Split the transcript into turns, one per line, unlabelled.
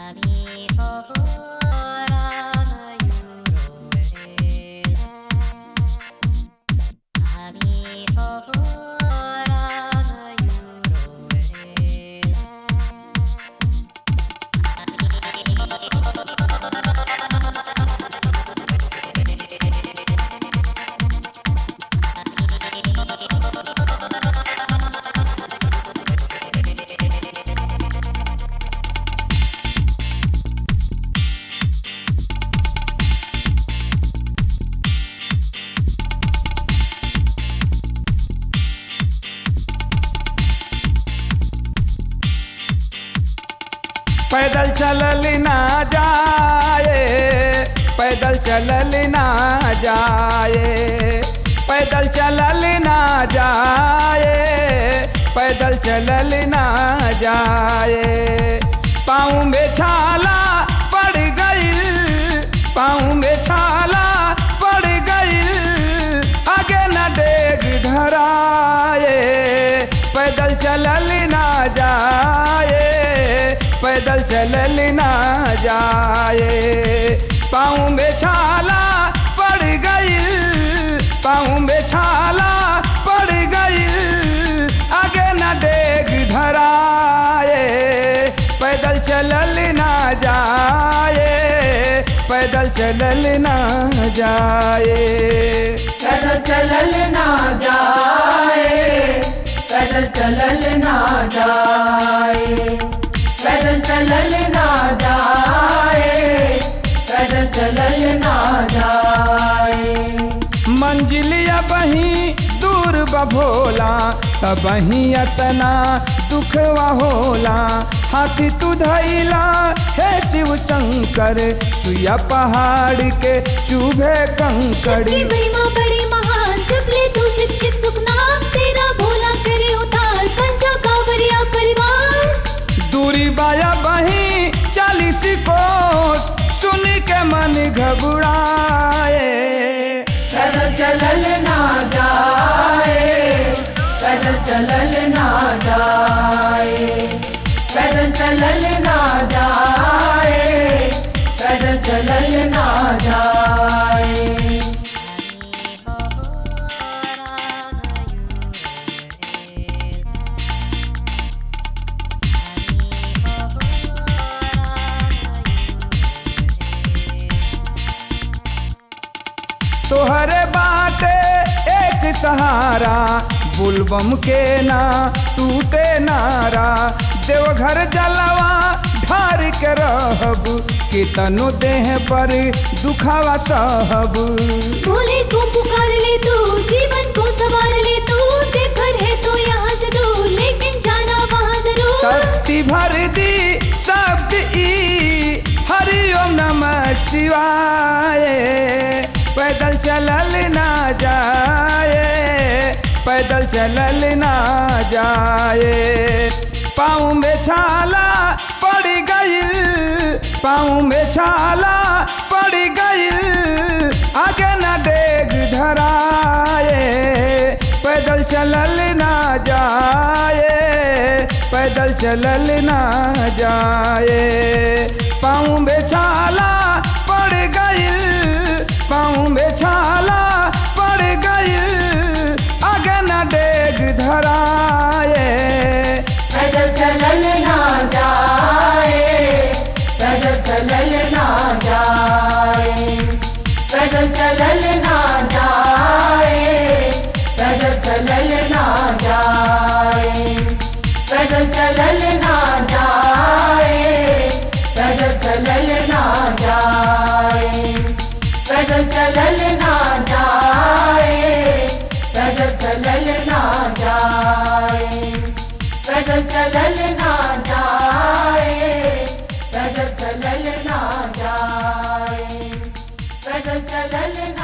पैदल चलल ना जाए पैदल चलल ना जाए पैदल चलल ना जाए पैदल चलल ना जाए पाँव में छाला पड़ गई पाँव में छाला पड़ गई आगे न डेग धराए पैदल चलल ना जाए पैदल चलल ना जाए पाँव में छाला पड़ गई पाँव में छाला पड़ गई आगे न डेग धराए पैदल चलल ना जाए पैदल चलल ना जाए
पैदल चलल ना जाए पैदल चलल ना जाए पैदल चलल ना जाए पैदल चलल ना जाए
मंजिलिया बही दूर बभोला तब ही अतना दुखवा होला हाथी तू धैला हे शिव शंकर सुया पहाड़ के चूभे
शिव
कंकड़
की महिमा बड़ी महान जब ले तू शिव शिव सुख नाम तेरा भोला करे उतार पंचा कांवरिया परिवार
दूरी बाया बही चालीस कोस सुन के मन घबराए
पैदल चलल ना जाए पैदल चलल ना जाए पैदल चलल ना जाए पैदल चलल ना जाए
तोहरे बाटे एक सहारा बुलबम के ना टूटे नारा देवघर जलवा ढार के रहब कितनो देह पर दुखावा सहब
भोले को पुकार ले तू जीवन को सवार ले तू देखर है तो यहाँ से दूर लेकिन जाना वहाँ जरूर
शक्ति भर दी शब्द ई हरिओम नमः शिवाय पैदल चलल ना जाए पैदल चलल ना जाए पाँव में छाला पड़ गई पाँव में छाला पड़ गई आगे न डेग धराए पैदल चलल ना जाए पैदल चलल ना जाए पाँव में छाला पड़ गई पाँव में छाला पड़ गई आगे न डेग धराए
पैदल चलल ना जाए पैदल चलल ना जाए पैदल चलल ना जाए पैदल चलल ना जाए पैदल चलल ना जाए पैदल चलल ना जाए पैदल चलल ना जाए पैदल चलल ना जाए पैदल चलल ना जाए पैदल चलल ना जाए पैदल चलल